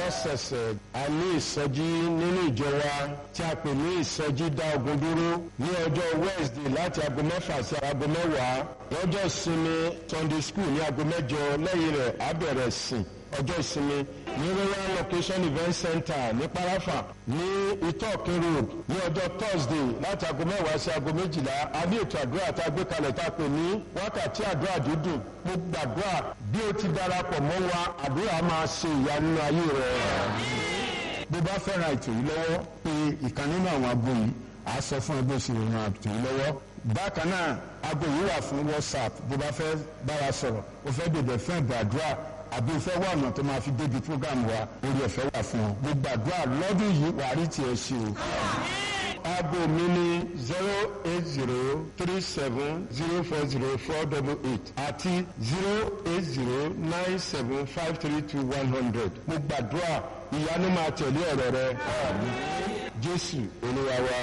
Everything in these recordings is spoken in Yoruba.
lọ́sẹ̀ẹ̀sẹ̀ a ní ìsọjí nínú ìjọ wa tí a pè ní ìsọjí dá ogun dúró ní ọjọ́ Wednesday láti aago mẹ́fà sí aago mẹ́wàá lọ́jọ́ ìsinmi Sunday school ní aago mẹ́jọ lẹ́yìn rẹ̀ á bẹ̀rẹ̀ sìn ọjọ́ ìsinmi ní royal location event center ní parafa ní itokin road ní ọjọ́ thursday láti aago mẹ́wàá sí aago méjìlá a ní ètò àdúrà tá a gbé kalẹ̀ tá a pè ní wákàtí àdúrà dídùn mo gbàdúrà bí o ti darapọ̀ mọ́ wa àdúrà máa ṣe ìyanu nínú ayé rẹ. bó bá fẹ́ ra ètò yìí lọ́wọ́ pé ìkan nínú àwọn abo yìí á sọ fún ẹ bó ṣe ran ètò yìí lọ́wọ́ bákan náà abo yìí wà fún whatsapp bó bá fẹ́ bára sọ̀rọ̀ o fẹ́ bèbè fún ìgbàdúrà àbí o fẹ́ wà ọ̀nà tó máa fi débi program wa orí ọ̀fẹ́ wà fún ọ mo gbàdúrà lọ́dún yìí wàá rí tiẹ̀ ṣe o. aago mi ní zero eight zero three seven zero four zero four double eight àti zero eight zero nine seven five three two one hundred mo gbàdúrà ìyanu máa tẹ̀lé ọ̀rọ̀ rẹ jésù olúwa wa.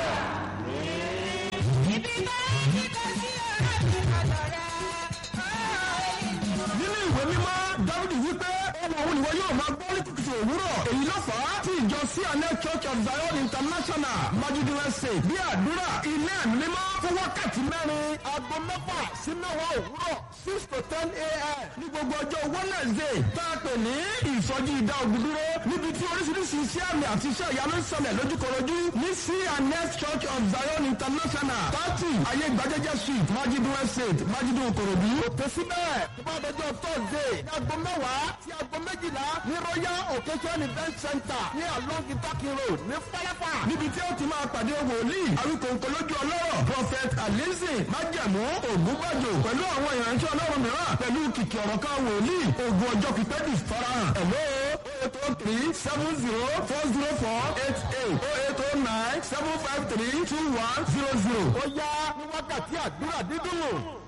nínú ìwé mímọ́ dávidi wípé ohun òun ìwọ yóò máa gbọ́ ní kùtùkùtù òwúrọ̀ èyí ló fà á tí ìjọ cna church of zion international majudu ẹsẹ̀ bí àdúrà ilé ẹ̀mí mímọ́ fún wákàtí mẹ́rin aago mẹ́fà sí mẹ́wàá òwúrọ̀ six to ten a.m. ní gbogbo ọjọ́ wednesday tá a pè ní ìsọjí ìdá ogun dúró níbi tí oríṣiríṣi iṣẹ́ àmì àti iṣẹ́ ìyanu ń ṣẹlẹ̀ lójúkorojú ní cna church of zion international thirty ayé gbajẹ́jẹ́ street majudu estate majudu okorodu òkè síbẹ̀ tó bá dọjọ́ thursday ní aago mẹ́wàá sí aago méjìlá ní royal occasion event center ní along itaki road ní falafa níbi tí ó ti máa pàdé wòlíì àwíkòǹkò lójú ọlọ́rọ̀ prophet alizi májẹ̀mú ògúnbàjò pẹ̀lú àwọn ìránṣẹ́ ọlọ́run mìíràn pẹ̀lú kìkì ọ̀rọ̀ kan wòlíì ogun ọjọ́ pípẹ́ di farahàn ẹ̀lọ́ eight oh three seven zero four zero four eight eight oh eight oh nine seven five three two one zero zero. ó yá ní wákàtí àdúrà dídùn.